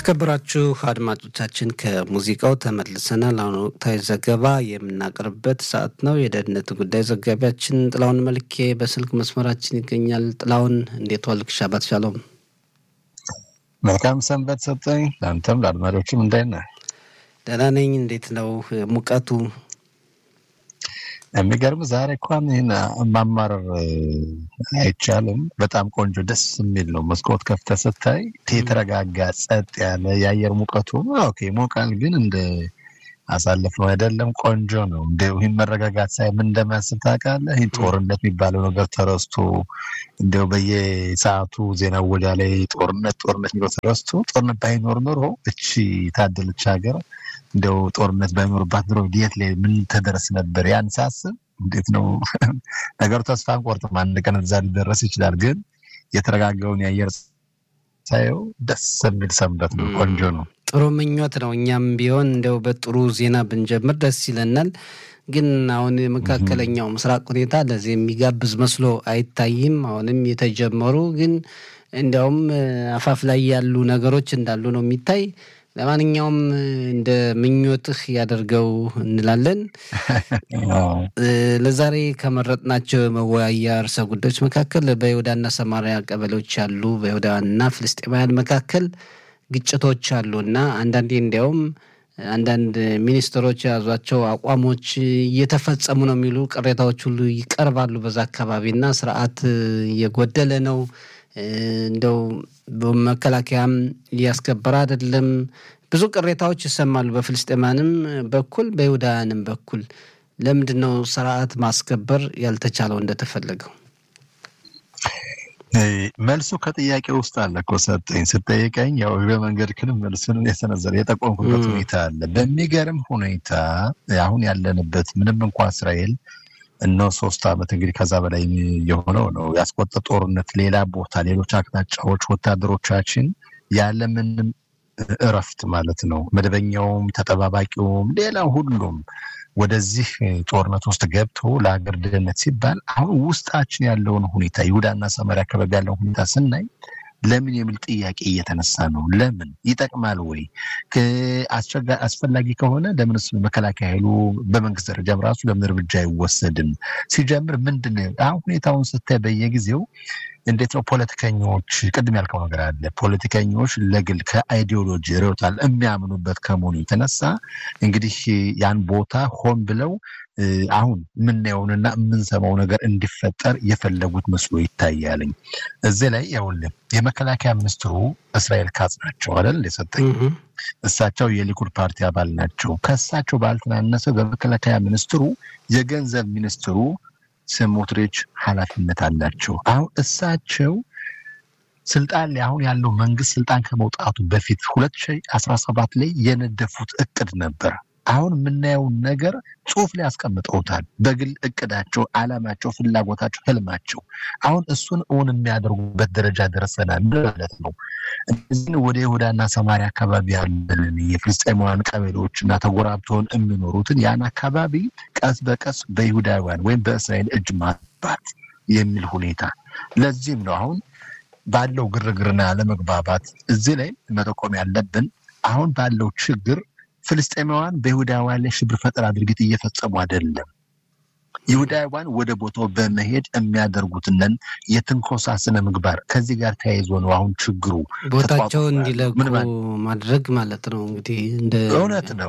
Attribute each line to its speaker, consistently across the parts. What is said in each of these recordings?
Speaker 1: የተከበራችሁ አድማጮቻችን ከሙዚቃው ተመልሰናል። አሁን ወቅታዊ ዘገባ የምናቀርብበት ሰዓት ነው። የደህንነት ጉዳይ ዘጋቢያችን ጥላውን መልኬ በስልክ መስመራችን ይገኛል። ጥላውን እንዴት ዋልክ? ሻባት ሻሎም።
Speaker 2: መልካም ሰንበት ሰጠኝ። ለአንተም ለአድማጮችም እንዳይነ
Speaker 1: ደህና ነኝ። እንዴት ነው ሙቀቱ?
Speaker 2: የሚገርም ዛሬ እንኳን ይህን ማማረር አይቻልም። በጣም ቆንጆ ደስ የሚል ነው። መስኮት ከፍተህ ስታይ የተረጋጋ ጸጥ ያለ የአየር ሙቀቱ ኦኬ ይሞቃል፣ ግን እንደ አሳልፍ ነው አይደለም። ቆንጆ ነው። እንደ ይህን መረጋጋት ሳይ ምን እንደሚያስብ ታውቃለህ? ይህ ጦርነት የሚባለው ነገር ተረስቶ እንዲያው በየሰዓቱ ዜና ወጃ ላይ ጦርነት ጦርነት የሚለው ተረስቶ ጦርነት ባይኖር ኖሮ እቺ ታደለች ሀገር እንደው ጦርነት ባይኖርባት ኑሮ የት ላይ ምን ተደረስ ነበር? ያን ሳስብ እንዴት ነው ነገሩ። ተስፋ አንቆርጥም፣ አንድ ቀን እዛ ሊደረስ ይችላል። ግን የተረጋጋውን የአየር ሳየው ደስ የሚል ሰንበት ነው። ቆንጆ ነው።
Speaker 1: ጥሩ ምኞት ነው። እኛም ቢሆን እንደው በጥሩ ዜና ብንጀምር ደስ ይለናል። ግን አሁን የመካከለኛው ምስራቅ ሁኔታ ለዚህ የሚጋብዝ መስሎ አይታይም። አሁንም የተጀመሩ ግን እንዲያውም አፋፍ ላይ ያሉ ነገሮች እንዳሉ ነው የሚታይ ለማንኛውም እንደ ምኞትህ ያደርገው እንላለን። ለዛሬ ከመረጥናቸው መወያያ ርዕሰ ጉዳዮች መካከል በይሁዳና ሰማሪያ ቀበሌዎች ያሉ በይሁዳውያንና ፍልስጤማውያን መካከል ግጭቶች አሉ እና አንዳንዴ እንዲያውም አንዳንድ ሚኒስትሮች የያዟቸው አቋሞች እየተፈጸሙ ነው የሚሉ ቅሬታዎች ሁሉ ይቀርባሉ። በዛ አካባቢና ስርዓት እየጎደለ ነው እንደው በመከላከያም እያስከበረ አይደለም። ብዙ ቅሬታዎች ይሰማሉ፣ በፍልስጤማንም በኩል በይሁዳውያንም በኩል። ለምንድን ነው ስርዓት ማስከበር ያልተቻለው እንደተፈለገው?
Speaker 2: መልሱ ከጥያቄ ውስጥ አለ እኮ ሰጠኝ። ስጠይቀኝ ያው በመንገድ ክንም መልሱን የሰነዘረ የጠቆምኩበት ሁኔታ አለ። በሚገርም ሁኔታ አሁን ያለንበት ምንም እንኳ እስራኤል እነሆ ሶስት ዓመት እንግዲህ ከዛ በላይ የሆነው ነው ያስቆጠ ጦርነት ሌላ ቦታ ሌሎች አቅጣጫዎች ወታደሮቻችን ያለምንም እረፍት ማለት ነው መደበኛውም ተጠባባቂውም ሌላ ሁሉም ወደዚህ ጦርነት ውስጥ ገብቶ ለሀገር ደህንነት ሲባል አሁን ውስጣችን ያለውን ሁኔታ ይሁዳና ሰማርያ አካባቢ ያለውን ሁኔታ ስናይ ለምን የሚል ጥያቄ እየተነሳ ነው። ለምን ይጠቅማል ወይ? አስፈላጊ ከሆነ ለምን እሱ መከላከያ ኃይሉ በመንግስት ደረጃም ራሱ ለምን እርምጃ አይወሰድም? ሲጀምር ምንድን ነው አሁን ሁኔታውን ስታይ በየጊዜው እንዴት ነው ፖለቲከኞች፣ ቅድም ያልከው ነገር አለ። ፖለቲከኞች ለግል ከአይዲዮሎጂ ርዕዮታል የሚያምኑበት ከመሆኑ የተነሳ እንግዲህ ያን ቦታ ሆን ብለው አሁን የምናየውንና የምንሰማው ነገር እንዲፈጠር የፈለጉት መስሎ ይታያልኝ። እዚህ ላይ ያውልን የመከላከያ ሚኒስትሩ እስራኤል ካጽ ናቸው አይደል የሰጠኝ እሳቸው የሊኩድ ፓርቲ አባል ናቸው። ከእሳቸው ባልተናነሰ በመከላከያ ሚኒስትሩ የገንዘብ ሚኒስትሩ ስሞትሪች ኃላፊነት አላቸው። አሁን እሳቸው ስልጣን ላይ አሁን ያለው መንግስት ስልጣን ከመውጣቱ በፊት ሁለት ሺህ አስራ ሰባት ላይ የነደፉት እቅድ ነበር። አሁን የምናየውን ነገር ጽሁፍ ላይ ያስቀምጠውታል። በግል እቅዳቸው፣ አላማቸው፣ ፍላጎታቸው፣ ህልማቸው አሁን እሱን እውን የሚያደርጉበት ደረጃ ደርሰናል ማለት ነው። እዚህን ወደ ይሁዳና ሰማሪያ አካባቢ ያለን የፍልስጤማውያን ቀበሌዎች እና ተጎራብተውን የሚኖሩትን ያን አካባቢ ቀስ በቀስ በይሁዳውያን ወይም በእስራኤል እጅ ማስባት የሚል ሁኔታ ለዚህም ነው አሁን ባለው ግርግርና ያለመግባባት እዚህ ላይ መጠቆም ያለብን አሁን ባለው ችግር ፍልስጤማውያን በይሁዳውያን ላይ ሽብር ፈጠራ ድርጊት እየፈጸሙ አይደለም። ይሁዳውያን ወደ ቦታው በመሄድ የሚያደርጉትንን የትንኮሳ ስነ ምግባር ከዚህ ጋር ተያይዞ ነው አሁን ችግሩ
Speaker 1: ቦታቸው እንዲለቁ ማድረግ ማለት ነው። እንግዲህ እንደ
Speaker 2: እውነት ነው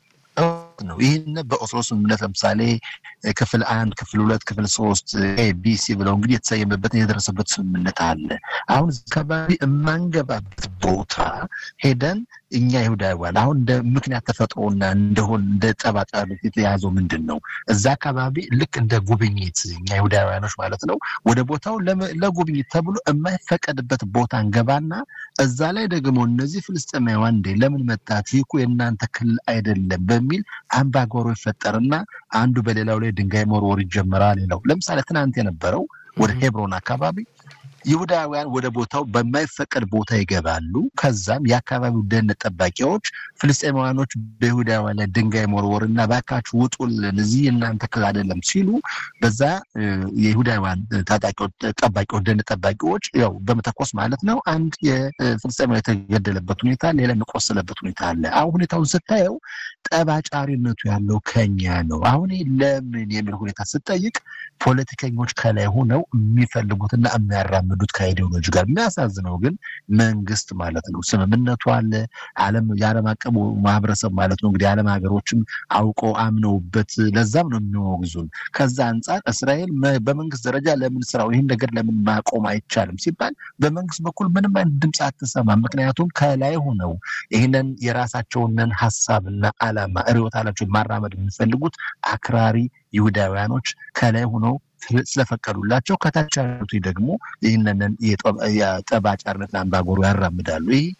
Speaker 2: ነው ይህን በኦስሎ ስምምነት ለምሳሌ ክፍል አንድ ክፍል ሁለት ክፍል ሶስት ኤቢሲ ብለው እንግዲህ የተሰየመበትን የደረሰበት ስምምነት አለ። አሁን አካባቢ የማንገባበት ቦታ ሄደን እኛ ይሁዳውያን አሁን እንደ ምክንያት ተፈጥሮና እንደሆን እንደ ጠባጫሪነት የተያዘው ምንድን ነው? እዛ አካባቢ ልክ እንደ ጉብኝት እኛ ይሁዳውያኖች ማለት ነው ወደ ቦታው ለጉብኝት ተብሎ የማይፈቀድበት ቦታ እንገባና እዛ ላይ ደግሞ እነዚህ ፍልስጤማውያን እንዴ ለምን መጣችሁ? ይኩ የእናንተ ክልል አይደለም በሚል አምባጓሮ ይፈጠርና አንዱ በሌላው ላይ ድንጋይ መወርወር ይጀመራል። ሌላው ለምሳሌ ትናንት የነበረው ወደ ሄብሮን አካባቢ ይሁዳውያን ወደ ቦታው በማይፈቀድ ቦታ ይገባሉ። ከዛም የአካባቢው ደህንነት ጠባቂዎች ፍልስጤማውያኖች በይሁዳውያን ላይ ድንጋይ መወርወርና ባካችሁ ውጡልን፣ እዚህ እናንተ ክልል አይደለም ሲሉ በዛ የይሁዳውያን ታጣቂዎች ጠባቂዎች ደህንነት ጠባቂዎች ያው በመተኮስ ማለት ነው አንድ የፍልስጤማዊ የተገደለበት ሁኔታ፣ ሌላ የቆሰለበት ሁኔታ አለ። አሁን ሁኔታውን ስታየው ጠባጫሪነቱ ያለው ከኛ ነው። አሁን ለምን የሚል ሁኔታ ስጠይቅ ፖለቲከኞች ከላይ ሆነው የሚፈልጉትና የሚያራምዱት ከአይዲዮሎጂ ጋር የሚያሳዝነው ግን መንግስት ማለት ነው። ስምምነቱ አለ ዓለም የዓለም አቀፉ ማህበረሰብ ማለት ነው እንግዲህ ዓለም ሀገሮችም አውቀው አምነውበት ለዛም ነው የሚወግዙን። ከዛ አንጻር እስራኤል በመንግስት ደረጃ ለምን ስራው ይህን ነገር ለምን ማቆም አይቻልም ሲባል በመንግስት በኩል ምንም አይነት ድምፅ አትሰማም። ምክንያቱም ከላይ ሆነው ይህንን የራሳቸውንን ሀሳብና ዓላማ ርዕዮተ ዓለማቸውን ማራመድ የሚፈልጉት አክራሪ ይሁዳውያኖች ከላይ ሆነው ስለፈቀዱላቸው ከታች ያሉት ደግሞ ይህንን የጠባጫሪነት አምባገነኑ ያራምዳሉ። ይህ